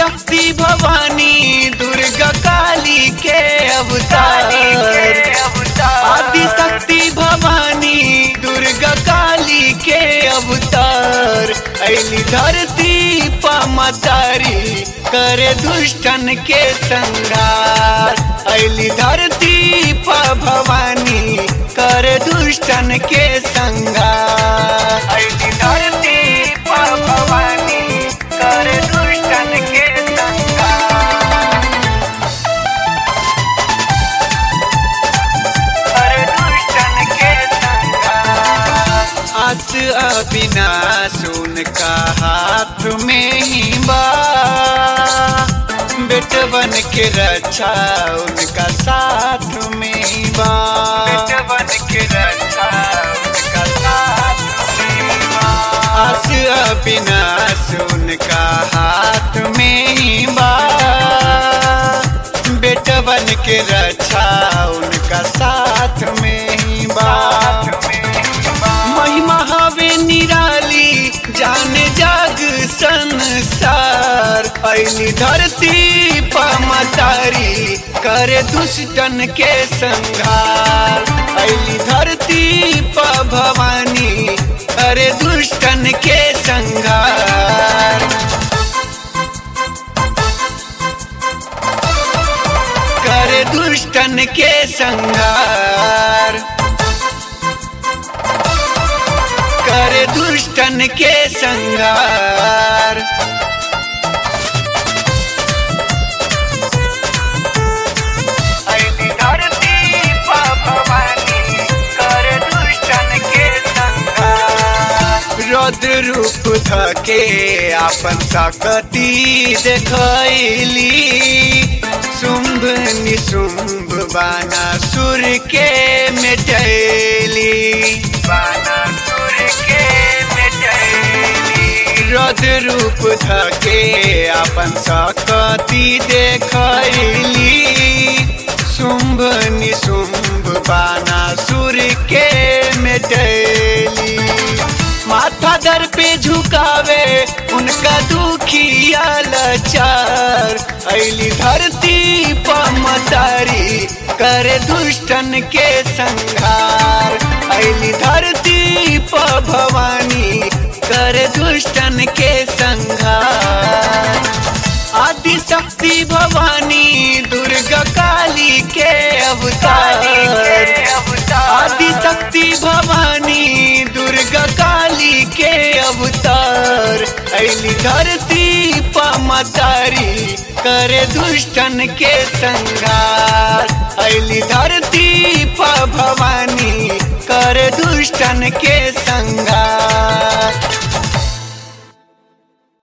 शक्ति भवानी दुर्गा काली के अवतार आदि शक्ति भवानी दुर्गा काली के अवतार ऐली धरती पमतारी करे दुष्टन के संगार ऐली धरती प भवानी करे दुष्टन के संगार ऐली धरती प भवानी करे दुष्टन के संगार करे दुष्टन के संगार आस अविनाश उनका हाथ में ही बा बेटवन के रक्षा उनका साथ में ही बा बेटवन के रक्षा उनका साथ में ही बा आस अविनाश उनका हाथ में ही बा बेटवन के रक्षा उनका साथ में ही बा महिमा हवे निराली जाने जाग संसार ऐली धरती पमतारी करे दुष्टन के संहार ऐली धरती प भवानी करे दुष्टन के संहार करे दुष्टन के संहार करे दुष्टन के संहार ऐली धरती प भवानी करे दुष्टन के संहार रौद्र रूप धके आपन सकती देखैली शुंभ निशुंभ बाना सुर के मिटैली बाना सुर के मिटैली रौद्र रूप धके आपन सकती देखैली शुंभ निशुंभ बाना सुर के मिटैली माथा दर पे झुकावे उनका दुखिया लाचार ऐली धरती पमतारी करे दुष्टन के संहार ऐली धरती प भवानी करे दुष्टन के संहार आदि शक्ति भवानी दुर्गा काली के अवतार आदि शक्ति भवानी दुर्गा काली के अवतार ऐली धरती पमतारी करे दुष्टन के संहार ऐली धरती प भवानी करे दुष्टन के संहार